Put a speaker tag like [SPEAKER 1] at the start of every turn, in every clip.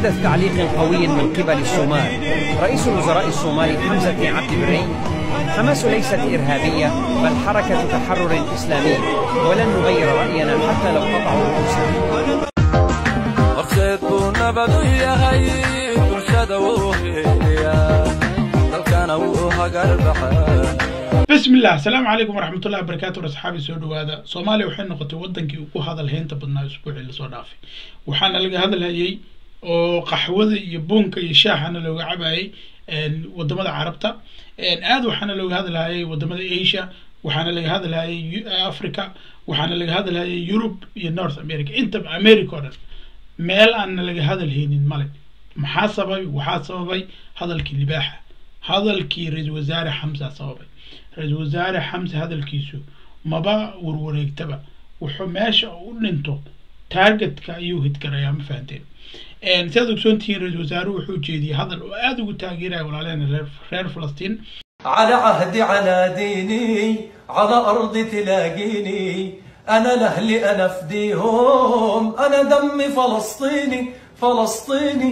[SPEAKER 1] حدث تعليق قوي من قبل الصومال رئيس الوزراء الصومالي حمزة عبد البري حماس ليست إرهابية بل حركة تحرر إسلامي ولن نغير رأينا حتى لو قطعوا رؤوسنا
[SPEAKER 2] horseed buu nabadu yahay bulshada wuu heliya dalkana wuu hagar baxaa
[SPEAKER 3] bismi illah asalaamu calaykum waraxmatullahi wabarakaatu war asxaabi soo dhawaada soomaaliya waxay noqotay wadankii ugu hadal heynta badnaa usbuucii lasoo dhaafay waxaana laga hadalhayay oo qaxwada iyo buunka iyo shaahana looga cabayay wadamada carabta aad waxaana looga hadalhayay wadamada asia waxaana laga hadalhayay africa waxaana laga hadalhayay yurub iyo north america inta america oo dhan meel aanna laga hadalhaynin male maxaa sababay waxaa sababay hadalkii libaaxa hadalkii ra-iisul wasaare xamsa sababay ra-iisul wasaare xamse hadalkiisu maba warwareegtaba wuxuu meesha u dhinto targetka ayuu hidgarayaa ma fahanteen siaad ogsoon tihiin ra-iisul wasaaruhu wuxuu jeediyey hadal oo aada ugu taageeraya walaaleena reer reer falastiin
[SPEAKER 2] على عهدي على ديني على أرضي تلاقيني أنا لأهلي أنا فديهم أنا دمي فلسطيني فلسطيني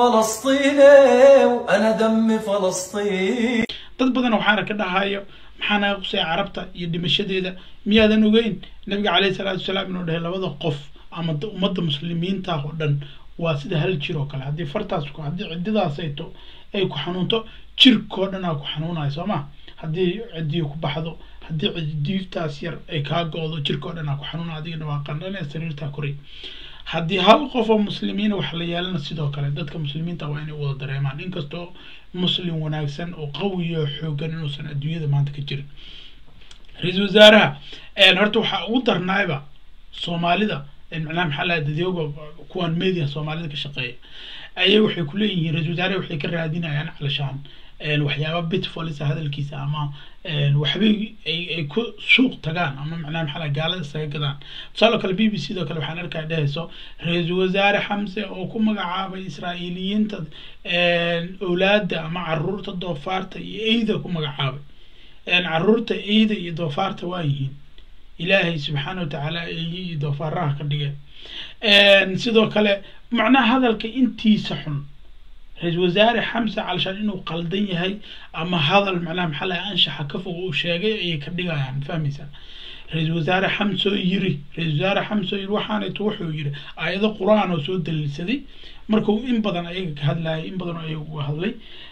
[SPEAKER 2] فلسطيني وأنا دمي فلسطيني
[SPEAKER 3] dad badan waxaana ka dhahayo maxaa naga qusay carabta iyo dhimashadeeda miyaadan ogeyn nabiga caleyhi salaatu wasalaam inuu dhahay labada qof ama da- ummadda muslimiinta oo dhan waa sida hal jir oo kale haddii fartaas ku haddii cididaasayto ay ku xanuunto jirkoo dhan aa ku xanuunayo soo ma haddii cidii ku baxdo haddii cidiiftaas yar ay kaa go-do jirkoo dhan aa ku xanuuna adigana waa qandhan ee sariirtaa koray haddii hal qof oo muslimiina wax la yeelana sidoo kale dadka muslimiinta waa inay wada dareemaan inkastoo muslim wanaagsan oo qawiya oo xoogan inuusan adduunyada maanta ka jirin ra-iisul wasaaraha horta waxaa ugu darnaayba soomaalida macnaha maxaa laha dadyoga kuwan media soomaalida ka shaqeeya ayay waxay ku leeyihiin ra-iisul wasaaraha waxay ka raadinayaan calashaan waxyaaba bitfolisa hadalkiisa ama waxbay ay ay ku suuq tagaan ama macnaha maxaa laha gaalada isaga gadaan tusaaloo kale b b c doo kale waxaan arkaya dhehayso ra-iisul wasaare xamse oo ku magacaabay israa'iiliyiinta owlaada ama caruurta doofaarta iyo eyda ku magacaabay caruurta eyda iyo doofaarta waa yihiin ilaahay subxaana watacaala eeyi iyo doofaaraha ka dhigeen sidoo kale macnaha hadalka intiisa xun ra-iisul wasaare xamse calashaan inuu qaldan yahay ama hadal macnaha maxaa laha anshaxa ka fog uu sheegay ayay ka dhigayaan fahmaysaa ra-iisul wasaare xamsoo yiri ra-iisul wasaare xamsoo yiri waxaanayto wuxuu yiri aayado qur-aan oo soo daliilsaday markuu in badan ayaga ka hadlayay in badan oo ayaga uga hadlay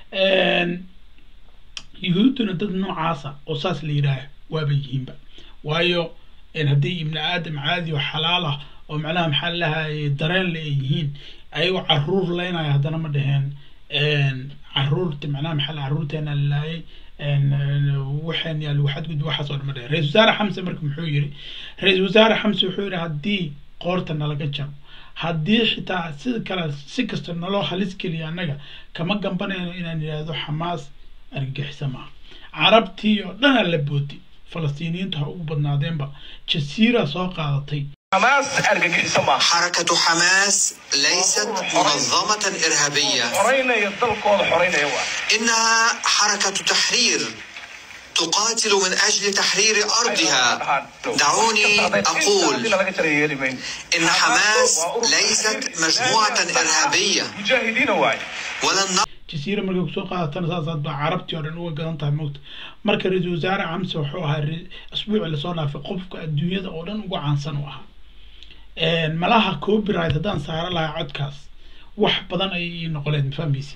[SPEAKER 3] yuhuudduna dad noocaasa oo saas la yidhaah waaba yihiinba waayo haddii ibni aadam caadi oo xalaal ah oo macnaha maxaa lahaye dareen le ay yihiin ayagoo caruur leynaya haddana ma dhaheen caruurta macnaha maxaa la caruurteena lalaayay waxaan yaa lagu xadgudba waxaas oo dhan ma dhaheen ra-isul wasaare xamse marka muxuu yiri ra-isul wasaare xamse wuxuu yidhi haddii qoorta nalaga jaro haddii xitaa sida kale si kasta naloo halis geliya annaga kama gambanayno inaan yidhaahdo xamaas argagixisa maaha carabtii oo dhanaa la boodi falastiiniyiintu ha ugu badnaadeenba jasiira soo qaadatay
[SPEAKER 4] حماس أرجع سما
[SPEAKER 5] حركة حماس ليست منظمة إرهابية
[SPEAKER 4] حرينا يضل كود حرينا يوا
[SPEAKER 5] إنها حركة تحرير تقاتل من أجل تحرير أرضها دعوني أقول إن حماس ليست مجموعة إرهابية
[SPEAKER 4] مجاهدين واي
[SPEAKER 5] ولن
[SPEAKER 3] jasiira markay kusoo qaadatana saasaad baa carabtii oo dhan uga gadan tahay mogta marka ra-iisul wasaare camse wuxuu ahaa re- asbuuci lasoo dhaafay qofka adduunyada oo dhan ugu caansan u ahaa malaha copyright haddaan saaro lahaa codkaas wax badan ayay ii noqoleen mafahmaysi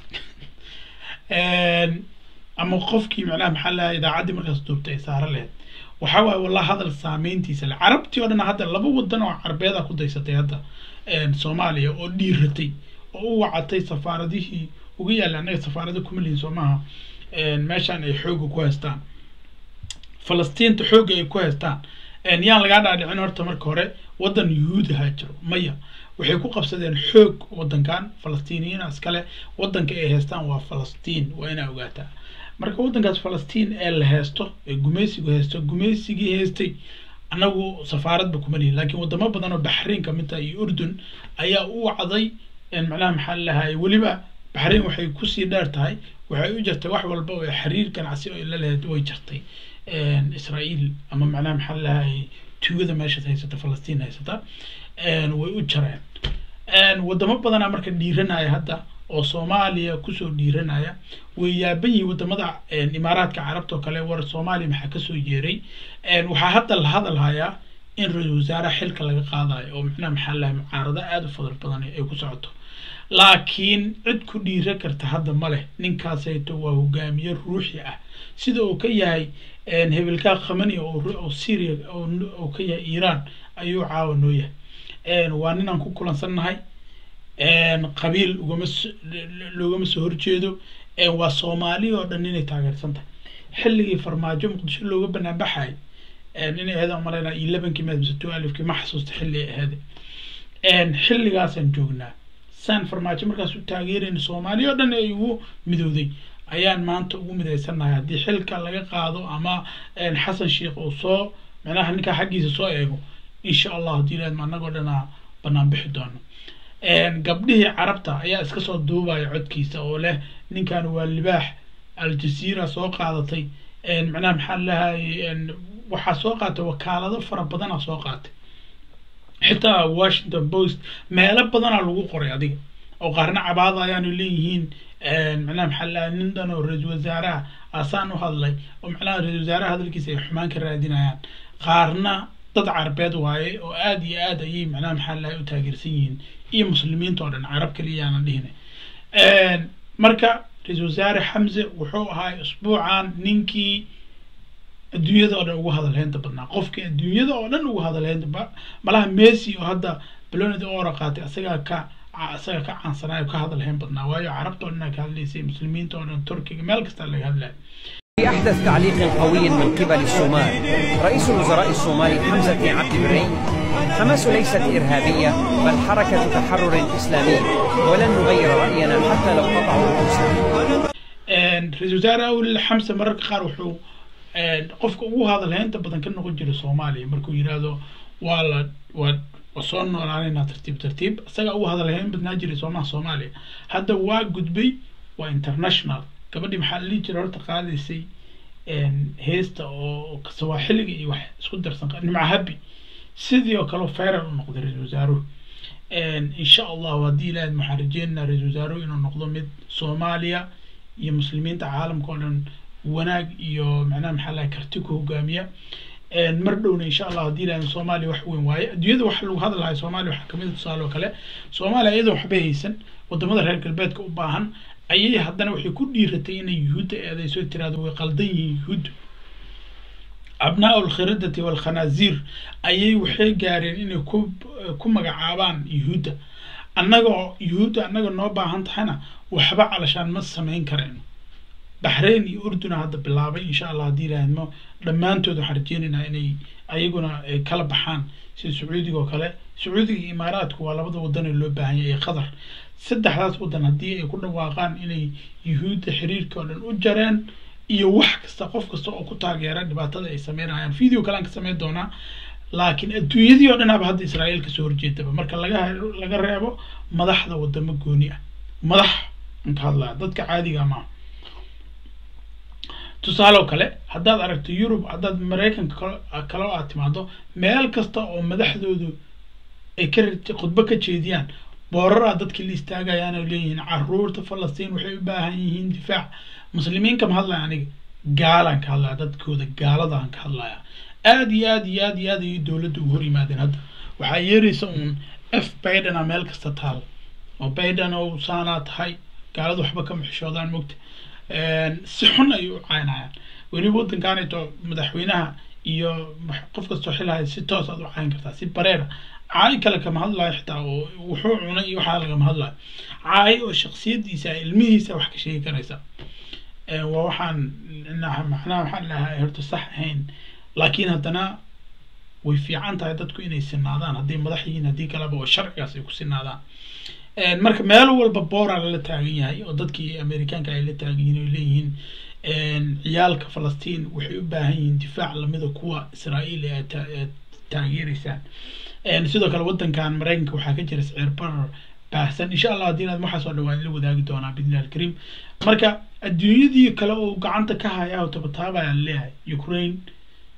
[SPEAKER 3] ama qofkii macnaha maxaa lahaa idaacaddii markaas duubtay ay saaro lahayd waxaa waaye wallah hadal saameyntiisa le carabtii oo dhan hadda laba wadan oo carbeeda ku daysatay hadda soomaaliya oo dhiiratay oo u wacatay safaaradihii uga yaalla annaga safaarada kuma lihin soo maaha meeshaan ay xooga ku haystaan falastiinta xoogga ay ku haystaan yaan lagaa dhaadhicin horta marka hore waddan yuhuudi ha jiro maya waxay ku qabsadeen xoog waddankan falastiiniyiina iskale waddanka ay haystaan waa falastiin waa inaa ogaataa marka waddankaas falastiin ee la haysto ee gumaysigu haysto gumaysigii haystay annagu safaaradba kuma lihin laakiin wadamo badan oo baxriin ka mid tahay iyo urdun ayaa u wacday macnaha maxaa lahaye weliba baxriin waxay kusii dheer tahay waxay u jirtay wax walba oo xiriir ganacsi oo la lehed way jirtay israa'iil ama macnaha maxaa lahaye tuugada meeshaas haysata falastiin haysata way u jareen wadamo badanaa marka dhiiranaya hadda oo soomaaliya kusoo dhiiranaya way yaaban yihiin wadamada imaaraadka carabta oo kale war soomaaliya maxaa kasoo yeeray waxaa hadda la hadalhayaa in ra-isul wasaare xilka laga qaadayo oo micnaha maxaa lahay mucaarado aada u fadal badan ay ku socoto laakiin cid ku dhiira karta hadda ma leh ninkaasayto waa hogaamiye ruuxi ah sida uu ka yahay hebelkaa khamani oo syria oo ka yahay iiraan ayuu caawa noo yahay waa ninaan ku kulansannahay qabiil ugama loogama soo horjeedo waa soomaali oo dhan inay taageersan tahay xilligii farmaajo muqdisho looga banaan baxay inay ahayd aan malaynaa iyo labankii maad mise two alifkii ma xasuusta xilli ay ahayd xilligaasaan joognaa saan farmaajo markaas u taageerayna soomaali oo dhan ay ugu midowday ayaan maanta ugu midaysannahay haddii xilka laga qaado ama xasan sheikh uu soo micnaha ninkaa xaggiisa soo eego insha allah haddii laadma annagoo dhanaa banaan bixi doono gabdhihii carabta ayaa iska soo duubaya codkiisa oo leh ninkan waa libaax aljazeera soo qaadatay macnaha maxaa lahay waxaa soo qaatay wakaalado fara badana soo qaatay xitaa washington post meelo badanaa lagu qoray adiga oo qaarna cabaada ayaanu leeyihiin macnaha maxaa lahay nin dhan oo ra-isul wasaaraha asaan u hadlay oo macnaha ra-isul wasaaraha hadalkiisa ay xumaan ka raadinayaan qaarna dad carabeed waaye oo aada iyo aad ayay macnaha maxaa lahay u taageersan yihiin iyo muslimiinta oo dhan carab kaliya aanan dhihina marka ra-isul wasaare xamse wuxuu ahaa usbuucan ninkii adduunyada oo dhan ugu hadalheynta badnaa qofkii adduunyada oo dhan ugu hadalheynta malaha messi oo hadda balonid ora qaatay asagaa ka asaga ka caansanaayo ka hadalheyn badnaa waayo carabta oo dhan ka hadlaysay muslimiinta oo dhan turkiga meel kasta laga hadlaya
[SPEAKER 1] في أحدث تعليق قوي من قبل الصومال رئيس الوزراء الصومالي حمزة عبد الرين حماس ليست إرهابية بل حركة تحرر إسلامي ولن نغير رأينا حتى لو قطعوا رؤوسنا
[SPEAKER 3] ra-isul wasaare awel xamse mararka qaar wuxuu qofka ugu hadalheynta badan ka noqon jiray soomaaliya markuu yidhaahdo waa la waa waa soo noolaanaynaa tartiib tartiib isaga ugu hadalheyn badnaa jiray soomaha soomaaliya hadda waa gudbay waa international gabadhii maxaa la dhihi jiray horta qaadaysay heesta oo sawaaxiliga iyo wax isku darsan nimca habi sidii oo kale fairal u noqday ra-isul wasaaruhu insha allahu haddii ilaahay waxaan rajeynaynaa ra-isul wasaaruhu inuu noqdo mid soomaaliya iyo muslimiinta caalamka oo dhan wanaag iyo macnaha maxaa lahay karti ku hogaamiya mar dhowna insha allah haddii ilaahay soomaaliya wax weyn waaye adduunyada waxa lagu hadlahay soomaaliya waxaa kamid a tusaale oo kale soomaaliya iyadoo waxba haysan wadamada reer galbeedka u baahan ayay haddana waxay ku dhiiratay inay yuhuudda eedayso tiraado way qaldan yihiin yuhuuddu abnaa lkhiradati walkhanaasiir ayay waxay gaareen inay ku ku magacaabaan yuhuudda annagoo yuhuudda annaga noo baahan tahayna waxba calashaan ma samayn karayno baxrain iyo urduna hadda bilaabay insha allah haddii ilaahidmo dhammaantood waxaan rajeynaynaa inay ayaguna kala baxaan sida sacuudiga oo kale sacuudiga iyo imaaraadku waa labada wadan ee loo baahan yahay ee qatar saddexdaas wadan haddii ay ku dhawaaqaan inay yuhuudda xiriirka oo dhan u jareen iyo wax kasta qof kasta oo ku taageera dhibaatada ay sameynayaan video kalean ka sameyn doonaa laakiin adduunyadii oo dhanaba hadda israa'iil kasoo horjeedaba marka laga laga reebo madaxda wadamo gooni ah madax aan ka hadlaya dadka caadiga maaha tusaale oo kale haddaad aragto yurub haddaad maraykanka kale oo aad timaado meel kasta oo madaxdoodu ay ka khudbo ka jeediyaan booraraa dadkii la istaagayaan oo leeyihiin caruurta falastiin waxay u baahan yihiin difaac muslimiin kama hadlaya aniga gaalaan ka hadlaya dadkooda gaaladaan ka hadlaya aad iyo aad iyo aad iyo aad ayay dowladda ugu hor yimaadeen hadda waxaa yeeraysa uun f bidena meel kasta taal oo biden oo saanaa tahay gaalada waxba kama xishoodaan mogta si xun ayay u caynayaan weliba waddankaanayto madaxweynaha iyo qof kastoo xilhaya si toos aad u cayn kartaa si bareera caay kale kama hadlayo xitaa oo wuxuu cunay iyo waxaa lagama hadlayo caay oo shaksiyadiisa ilmihiisa wax ka sheegi karaysa waa waxaan macnaha waxaan lahaa horta sax ahayn laakiin haddana way fiican tahay dadku inay sinaadaan hadday madax yihiin haddii kaleba oo sharcigaas ay ku sinaadaan marka meel walba boora lala taagan yahay oo dadkii amerikaanka ay la taagan yihiin oy leeyihiin ciyaalka falastiin waxay u baahan yihiin difaac lamida kuwa israa'iil ee taageeraysaan sidoo kale waddankan maraykanka waxaa ka jira siciir barar baahsan insha allah haddii inaad waxaas oo dhawaan la wadaagi doonaa bidnillahi alkariim marka adduunyadii kale oo gacanta ka haya oo tabataabaya leeyahay ukraine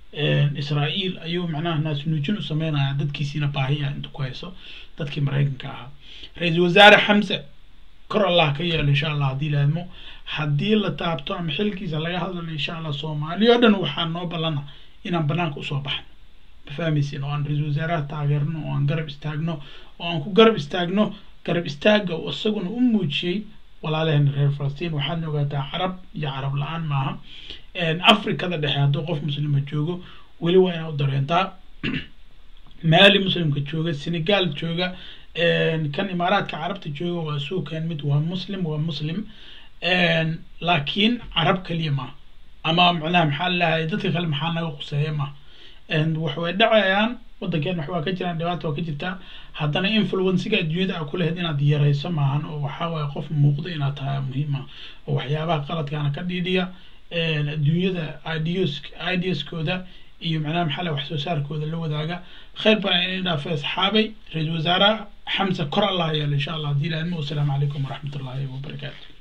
[SPEAKER 3] israa'iil ayuu macnaha naasnuujin u sameynaya dadkiisiina baahiya inta ku hayso dadkii maraykanka ahaa ra-iisul wasaare xamse kor allah ka yeelo insha allah haddii laadmo haddii la taabto ama xilkiisa laga hadlayo insha allah soomaaliya oo dhan waxaa noo ballana inaan banaanka usoo baxno ma fahmaysin oo aan ra-iisul wasaaraha taageerno oo aan garab istaagno oo aan ku garab istaagno garab istaagga oo isaguna u muujiyey walaalaheena reer falastiin waxaadna ogaataa carab iyo carab la-aan maaha afrikada dhexe hadduu qof muslima joogo weli waa inaa u dareentaa maali muslimka jooga senegal jooga kan imaaraadka carabta jooga waa suukan mid waa muslim waa muslim laakiin carab kaliya maaha ama macnaha maxaa lalahay dadka kale maxaa naga quseeya maaha waxway dhacayaan waddankeena waxbaa ka jiraan dhibaata waa ka jirtaa haddana influenciga adduunyada a ku lahayd inaad yarayso maahan oo waxaa waaye qof muuqda inaad tahay muhiima oo waxyaabaha qaladkaana ka dhiidhiya adduunyada ideas ideaskooda iyo macnaha maxaa la wax soo saarkooda la wadaaga khayr baan inay dhaafay asxaabay ra-iisul wasaare xamse kor allah yeelo insha allah haddii ilaadmo wasalaamu calaykum waraxmat ullahi wabarakaatu